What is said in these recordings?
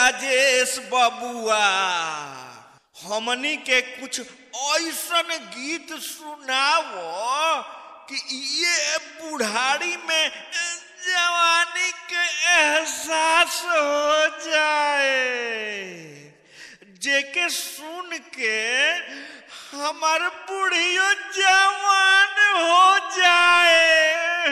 राजेश बबुआ हमनी के कुछ ऐसन गीत सुनाओ कि ये बुढ़ारी में जवानी के एहसास हो जाए जेके सुन के हमार बुढ़ियो जवान हो जाए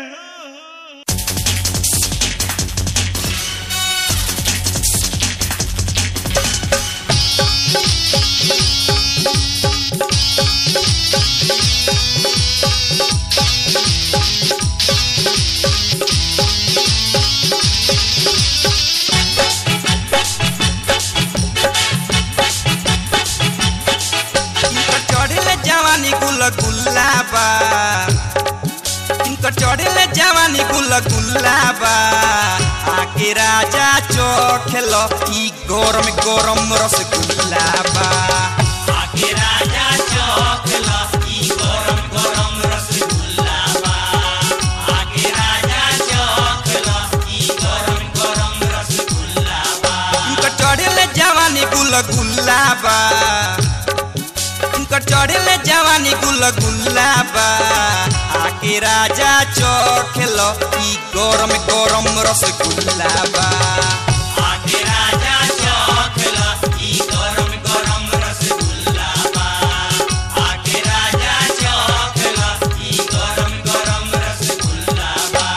इनकर चढ़ले जवानी गुल गुलाबा इनकर चढ़ले जवानी गुल गुलाबा आके राजा चोखेल ई गरम गरम रस गुलाबा आके राजा चोखेल ई गरम गरम रस गुलाबा आके राजा चोखेल ई गरम गरम रस गुलाबा इनकर चढ़ले जवानी गुल गुलाबा उनकर चढ़ले जवानी गुल गुलाबा आके राजा चोखेल ई गरम गरम रस गुलाबा आके राजा चोखेल ई गरम गरम रस गुलाबा आके राजा चोखेल ई गरम गरम रस गुलाबा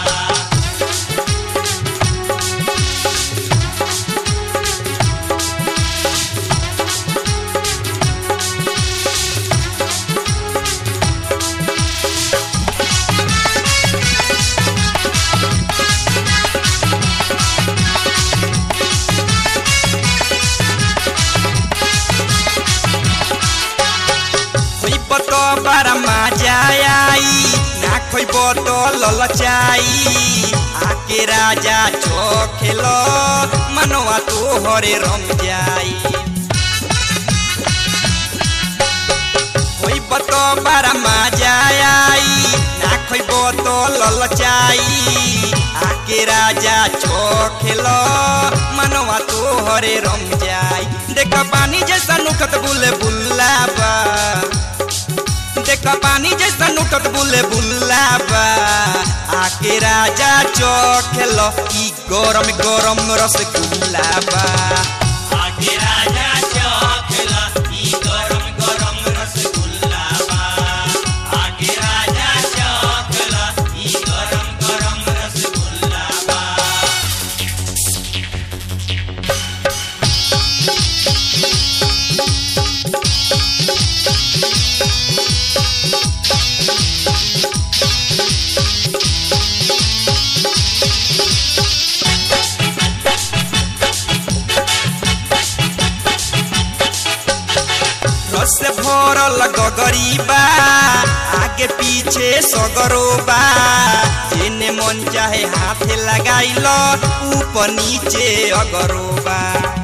खइब तो बारा मजा आई ना खइब तो ललचाई आके राजा चोखेल मनवा तो हरे रम जाई खइब तो बारा मजा आई ना खइब तो ललचाई आके राजा चोखेल मनवा तो हरे रम जाई देख पानी जैसा नुखत बुले बुलाबा देख पानी जैसा नुटत बुले बुलाबा आके राजा चोखेल ई गरम गरम रस गुलाबा आके राजा चोखेल ई गरम गरम रस गुलाबा आके राजा चोखेल ई गरम गरम रस गुलाबा रस भरल गगरीबा आगे पीछे सगरोबा जेने मन चाहे हाथे लगाइल ऊपर नीचे अगरोबा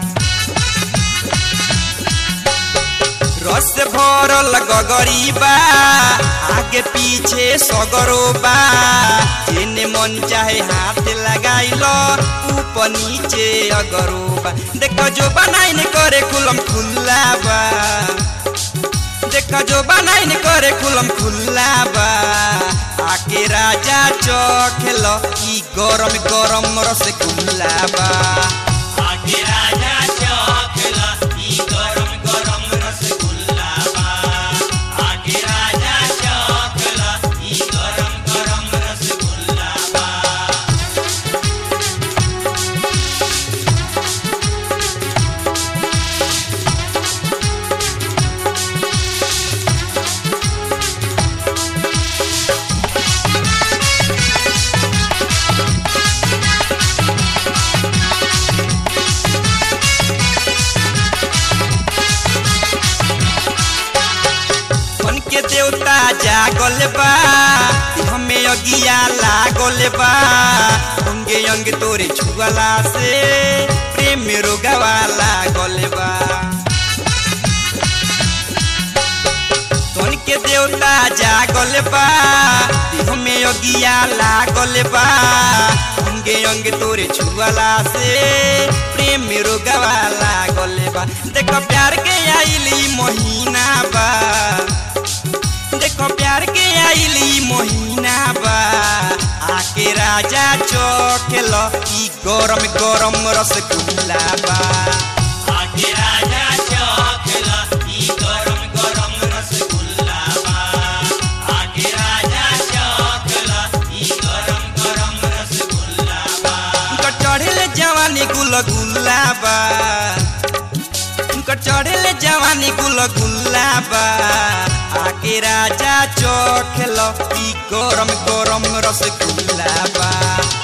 रस भरल गगरीबा आगे पीछे सगरोबा जेने मन चाहे हाथ लगाइल ऊपर नीचे अगरोबा देख जो बनाइन करे कुलम खुल्लाबा देख जो बनाइन करे कुलम खुल्लाबा आके राजा चखेल ई गरम गरम रस गुलाबा आके राजा चखेल ई गरम गरम रस गुलाबा आके राजा चखेल ई गरम गरम रस गुलाबा मन के देवता जागल बा हमें अगिया लागल बा अंगे अंग तोरे छुअला से प्रेम रोगवा लागल बा तन के देवता जागल बा हमें अगिया लागल बा अंगे अंग तोरे छुअला से प्रेम रोगवा बा देखो प्यार के आइली महीना बा देखो प्यार के आइली महीना बा आके राजा चोखेल ई गरम गरम रसगुल्ला बा आके राजा चोखेल ई गरम गरम रसगुल्ला बा आके राजा चोखेल ई गरम गरम रसगुल्ला बा चढ़ेले जवानी गुल गुल्ला बा चढ़ेले जवानी गुल गुल्ला बा आके राजा चोखेल ई गरम गरम रसगुल्ला बा